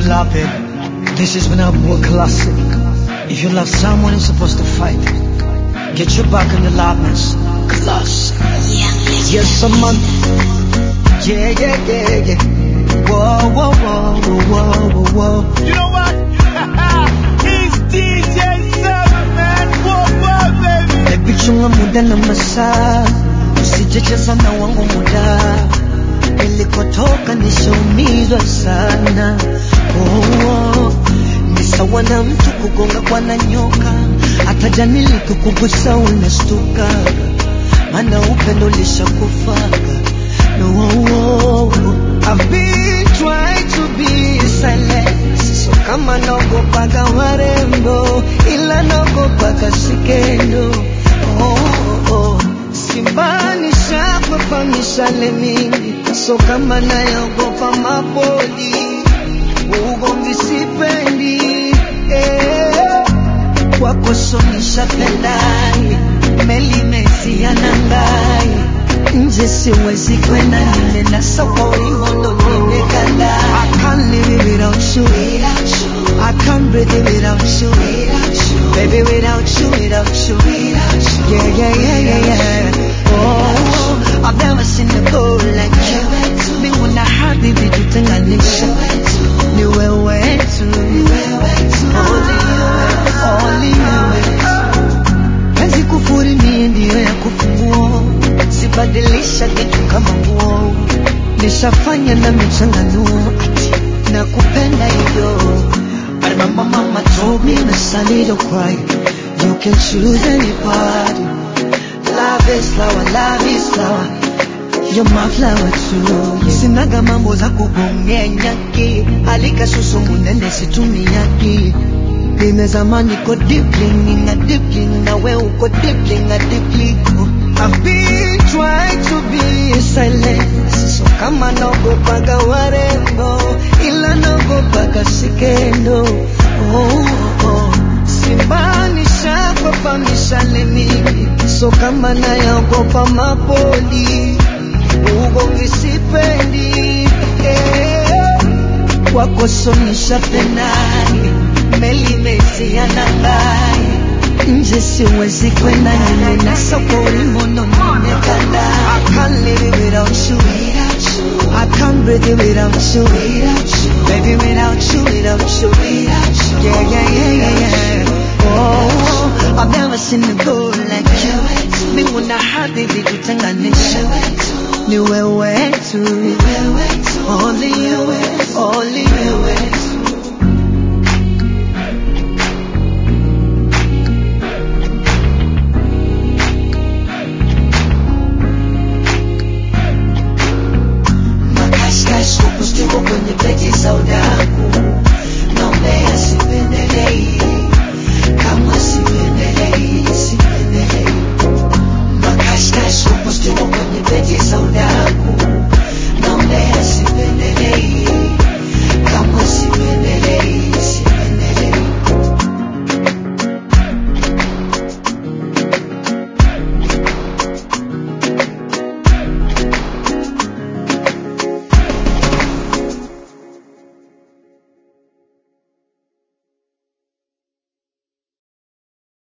love it. This is when I more classic. If you love someone, you're supposed to fight. Get your back on the loudness. Classic. Yes, I'm on. Yeah, yeah, yeah, yeah. Whoa, whoa, whoa, whoa, whoa, whoa. You know what? He's DJ Seven, man. Whoa, whoa, baby. Baby, chunga muda na masaa, usijecheza na wangu muda. Nilikotoka nishaumizwa sana. Oh, oh. Ni sawa na mtu kugonga kwa na nyoka, hata jani likikugusa unastuka, maana upendo ulishakufaga. No, oh, oh. I've been trying to be silent, so kama naogopaga warembo, ila naogopaga sikendo. Oh, oh, oh. Simbanisha kwa mishale mingi, so kama nayogopa mapoli, ugomvi sipendi eh. Kwako so nishapendai, meli mesia nangai, nje siwezi kwenda, nimenasa kwa ulimwengu nimekanda. I can't live without you, I can't breathe without you, baby without you, without you, yeah, yeah, yeah, yeah, yeah. Oh, I've never seen a girl like you. Mbingu hadi vitutenganisha, ni wewe tu, only you, only you. Penzi kufuri mie ndiyo ya kufunguo, sibadilisha kitu kama nguo, nishafanya na michanganuo, ati nakupenda hivyo. I remember mama told me, Miss, I need to cry. You can choose anybody. Love is flower, love is flower. You're my flower too. Sinaga mambo za kugongea nyaki, alika susu munene situmiaki. Nimezama niko deeply, nina deeply, na we uko deeply, na deeply. I've been trying to be silent, so kama naogopaga warembo, ila naogopaga sikendo. Oh, oh. Simbanisha kwa mishale mingi, so kama nayaogopa mapoli, ugomvi sipendi eh. Kwako so nishapendai, meli mesia nangai, nje siwezi kwenda, nimenasa kwa ulimwengu nimekanda. I can't live without you, I can't breathe without you, baby without you, without you, yeah, yeah, yeah, yeah, yeah. Oh, I've never seen a girl like you. Mbingu na hadi vitutenganisha, ni wewe tu, only you, only